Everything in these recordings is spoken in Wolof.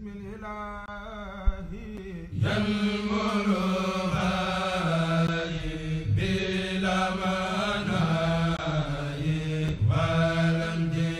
بسم الإله ينمر بلا مناي ولم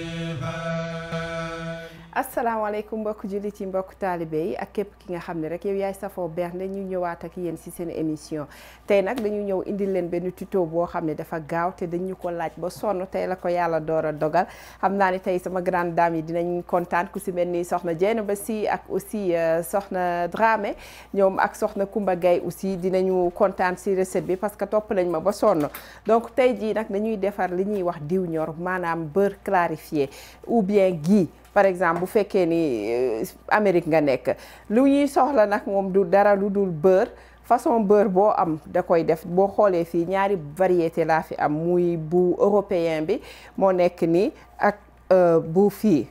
asalaamaaleykum mbokk jullit yi mbokk taalibe yi ak képp ki nga xam ne rek yow yaay safoo bernde ñu ñëwaat ak yéen ci seen émission tey nag dañu ñëw indil leen benn tuto boo xam ne dafa gaaw te dañu ko laaj ba sonn tey la ko yàlla door a dogal xam naa ne tey sama grande dame yi dinañ kontaan ku si mel ni soxna Dieynaba Sy ak aussi soxna Dramé ñoom ak soxna Kumba Gaye aussi dinañu kontaan si recette bi parce que topp nañ ma ba sonn donc tey jii nag dañuy defar li ñuy wax diw ñor maanaam beurre clarifié ou bien ghee par exemple bu fekkee ni Amérique nga nekk lu ñuy soxla nag moom du dara lu dul beurre façon beurre boo am da koy def boo xoolee fii ñaari variété laa fi am muy bu européen bi moo nekk nii ak bu fii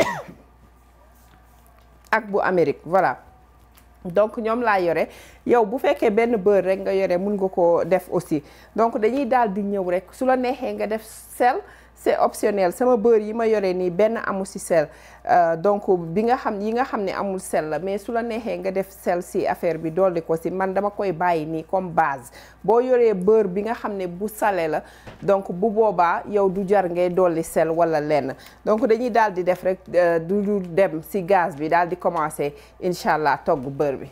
ak bu Amérique voilà donc ñoom laa yore yow bu fekkee benn beurre rek nga yore mun nga ko def aussi donc dañuy daal di ñëw rek su la neexee nga def sel c'est optionnel sama beurre yi ma yore nii benn amu ci sel donc bi nga xam yi nga xam ne amul sel la mais su la neexee nga def sel ci affaire bi dolli ko ci man dama koy bàyyi nii comme base boo yoree beurre bi nga xam ne bu salé la donc bu boobaa yow du jar ngay dolli sel walla lenn donc dañuy daal di def rek du du dem ci gaz bi daal di commencer incha allah togg beurre bi.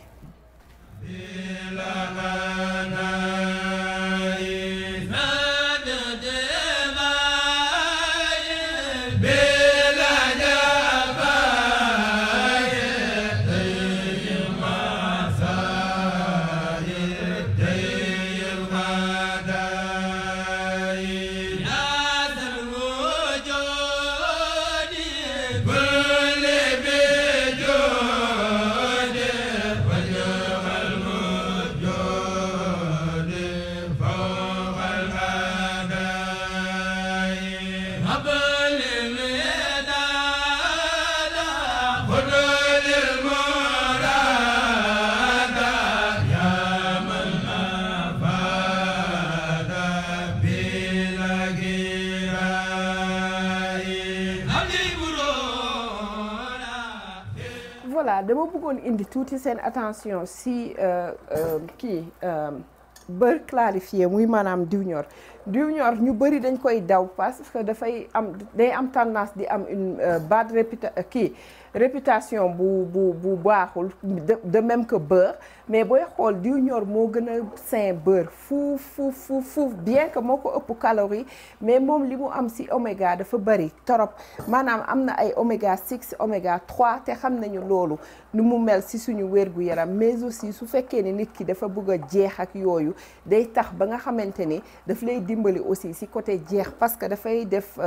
voilà dama bëggoon indi tuuti seen attention si kii beurre clarifié muy maanaam diw ñor diw ñor ñu bëri dañ koy daw parce que dafay am day am tendance di am une bad réputa kii réputation bu bu bu baaxul de même que beurre mais booy xool diw ñor moo gën a sain beurre fuuf fuuf fuuf fuuf bien que moo ko ëpp calorie mais moom li mu am ci oméga dafa bëri torop maanaam am na ay oméga 6 oméga 3 te xam nañu loolu nu mu mel ci suñu wérgu yaram mais aussi su fekkee ni nit ki dafa bëgg a jeex ak yooyu day tax ba nga xamante ni daf lay dimbali aussi ci côté jeex parce que dafay def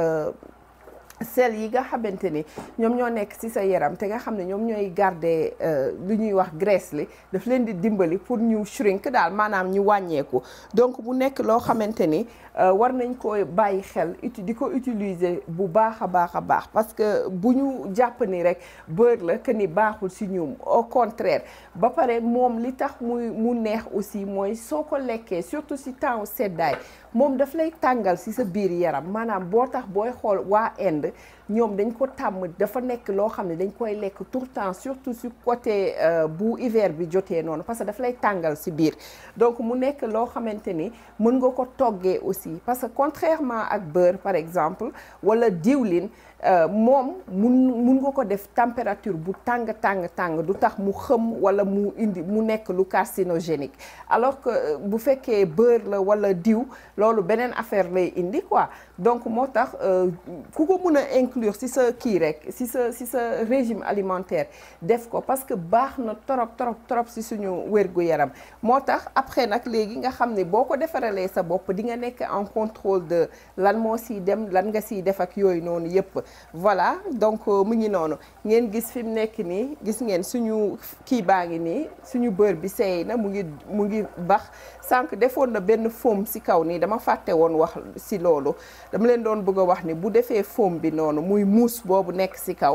sel yi nga xamante ni ñoom ñoo nekk ci sa yaram te nga xam ne ñoom ñooy garder lu ñuy wax graisse li daf leen di dimbali pour ñu shrink daal maanaam ñu wàññeeku donc bu nekk loo xamante ni war nañ ko bàyyi xel uti di ko utiliser bu baax a baax a baax parce que bu ñu jàpp ni rek beurre la que ni baaxul ci ñoom au contraire ba pare moom li tax muy mu neex aussi mooy soo ko lekkee surtout ci temps seddaay moom daf lay tàngal ci sa biir yaram maanaam boo tax booy xool waa Inde ñoom dañ ko tàmm dafa nekk loo xam ne dañ koy lekk tout le temps surtout ci côté bu hiver bi jotee noonu parce que daf lay tàngal ci biir donc mu nekk loo xamante ni mën nga ko toggee aussi parce que contrairement ak beurre par exemple walla diwlin moom mun mun nga ko def température bu tàng tàng tàng du tax mu xëm walla mu indi mu nekk lu carcinogénique alors que bu fekkee beurre la walla diw loolu beneen affaire lay indi quoi donc moo tax ku ko mën a inclure ci sa kii rek ci sa ci sa régime alimentaire def ko parce que baax na trop trop trop ci suñu wérgu yaram moo tax après nag léegi nga xam ne boo ko defaralee sa bopp di nga nekk en contrôle de lan moo ciy dem lan nga ciy def ak yooyu noonu yépp voilà donc mu ngi noonu ngeen gis fi mu nekk nii gis ngeen suñu kii baa ngi nii suñu beurre bi seey na mu ngi mu ngi bax sànq defoon na benn foam ci kaw nii dama fàtte woon wax ci loolu dama leen doon bëgg a wax ni bu defee foam bi noonu muy mousse boobu nekk ci kaw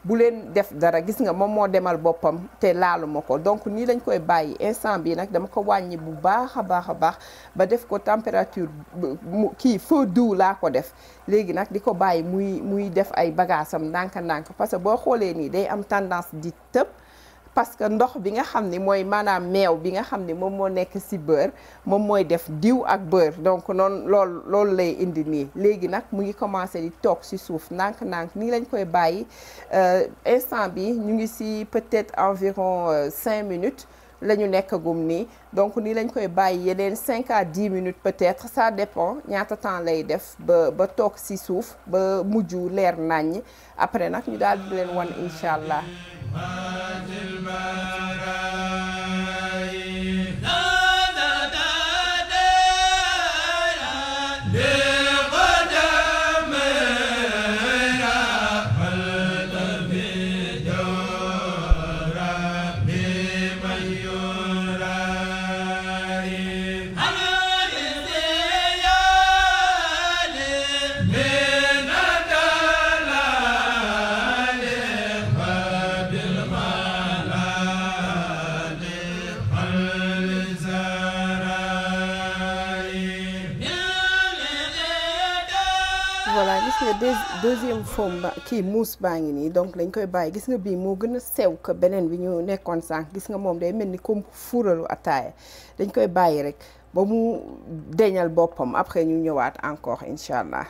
bu leen def dara gis nga moom moo demal boppam te laalu ma ko donc nii lañ koy bàyyi instant bi nag dama ko wàññi bu baax a baax a baax ba def ko température mu kii feu doux laa ko def léegi nag di ko bàyyi muy muy def ay bagaasam ndànk-ndànk parce que boo xoolee nii day am tendance di tëb parce que ndox bi nga xam ni mooy maanaam meew bi nga xam ni moom moo nekk ci beurre moom mooy def diw ak beurre donc noonu loolu loolu lay indi nii léegi nag mu ngi commencé di toog ci suuf ndànk-ndànk nii lañ koy bàyyi instant bi ñu ngi ci peut-être environ cinq minutes la ñu nekkagum nii donc nii lañ koy bàyyi yeneen cinq à dix minutes peut-être ça dépend ñaata temps lay def ba ba toog ci suuf ba mujj leer naññ après nag ñu daal di leen wan incha allah. voilà gis nga deuxième forme ba kii mousse baa ngi nii donc dañ koy bàyyi gis nga bii moo gën a sew que beneen bi ñu nekkoon sànq gis nga moom day mel ni comme fuuralu ataaya dañ koy bàyyi rek ba mu deñal boppam après ñu ñëwaat encore incha allah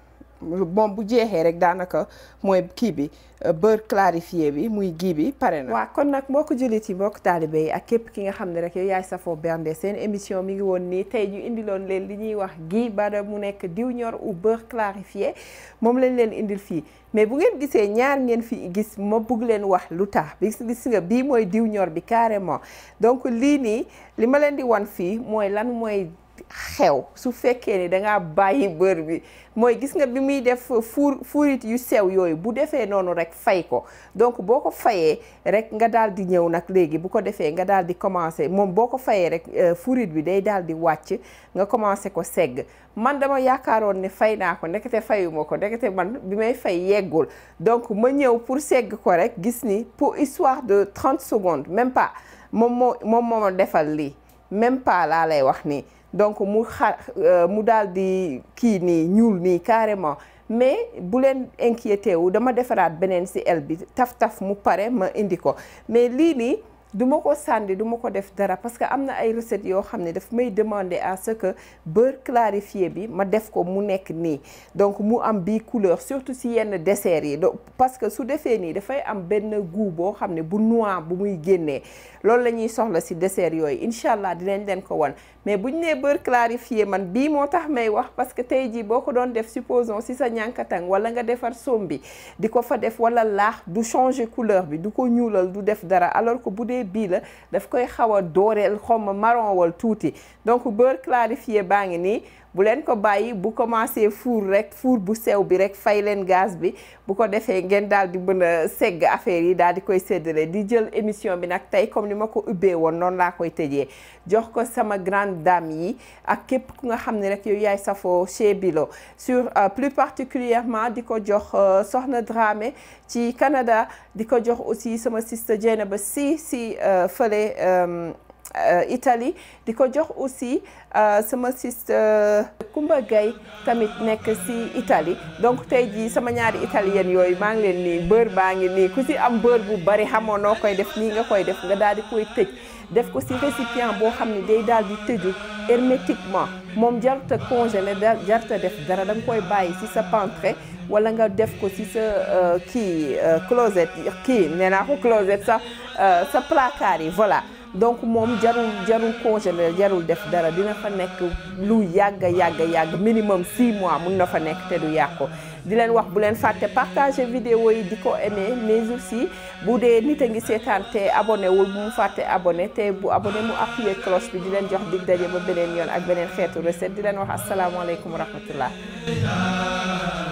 moom bu jeexee rek daanaka mooy kii bi beurre clarifié bi muy gii bi pare na. waaw kon nag moo ko jullit yi mbokk taalibe yi ak képp ki nga xam ne rek yow yaay safoo bernde seen émission mi ngi woon nii tey ñu indiloon leen li ñuy wax gii bada mu nekk diw ñor ou beurre clarifié moom lañ leen indil fii mais bu ngeen gisee ñaar ngeen fi gis ma bugg leen wax lu tax bi gis nga bii mooy diw ñor bi carrément donc lii nii li ma leen di wan fii mooy lan mooy. xew su fekkee ni dangaa bàyyi beurre bi mooy gis nga bi muy def fuur fuurit yu sew yooyu bu defee noonu rek fay ko donc boo ko fayee rek nga daal di ñëw nag léegi bu ko defee nga daal di commencer moom boo ko fayee rek fuurit bi day daal di wàcc nga commencer ko segg man dama yaakaaroon ne fay naa ko ndekete fayuma ko ndekete man bi may fay yeggul donc ma ñëw pour segg ko rek gis ni pour histoire de 30 secondes même pas moom moo moom moo ma defal lii même pas laa lay wax nii donc mu xa mu daal di kii nii ñuul nii carrément mais bu leen inquiété wu dama defaraat beneen ci el bi taf-taf mu pare ma indi ko mais lii nii du ma ko sànni du ma ko def dara parce que am na ay recettes yoo xam ne daf may demander à ce que beurre clarifié bi ma def ko mu nekk nii donc mu am bii couleur surtout ci yenn dessert yi donc parce que su defee nii dafay am benn goût boo xam ne bu noir bu muy génnee loolu la ñuy soxla ci dessert yooyu incha allah dinañ leen ko wan mais bu ñu nee beurre clarifié man bii moo tax may wax parce que tey jii boo ko doon def supposons ci sa ñànkatang wala nga defar soom bi di ko fa def wala laax du changer couleur bi du ko ñuulal du def dara alors que bu dee bii la daf koy xaw a dooreel xaw ma marron wal tuuti donc beurre clarifié baa ngi nii bu leen ko bàyyi bu commencé fuur rek fuur bu sew bi rek fay leen gaz bi bu ko defee ngeen daal di mën a segg affaire yi daal di koy séddale di jël émission bi nag tey comme ni ma ko ubbee woon noonu laa koy tëjee jox ko sama grande dame yi ak képp ku nga xam ne rek yow yaay safoo chez Bilo sur plus particulièrement di ko jox Soxna Dramé ci Canada di ko jox aussi sama sister Dieynaba si si fële Italie di ko jox aussi sama sister Kumba Gaye tamit nekk ci Italie donc tey jii sama ñaari italienne yooyu maa ngi leen nii beurre baa ngi nii ku ci am beurre bu bari xamoo noo koy def nii nga koy def nga daal di koy tëj def ko ci récipient boo xam ne day daal di tëju hermétiquement moom jarut a congelé jarut a def dara da nga koy bàyyi ci sa pentre wala nga def ko ci sa kii closet kii nee naa ko closet sa sa placard yi voilà donc moom jarul jarul congelé jarul def dara dina fa nekk lu yàgg yàgg yàgg minimum 6 mois mun na fa nekk te du yàqu di leen wax bu leen fàtte partager vidéo yi di ko aimer mais aussi bu dee nit a ngi seetaan te abonné wul bu mu fàtte abonné te bu abonné mu appuyer cloche bi di leen jox dig daje ba beneen yoon ak beneen xeetu recette di leen wax asalaamaaleykum wa rahmatullah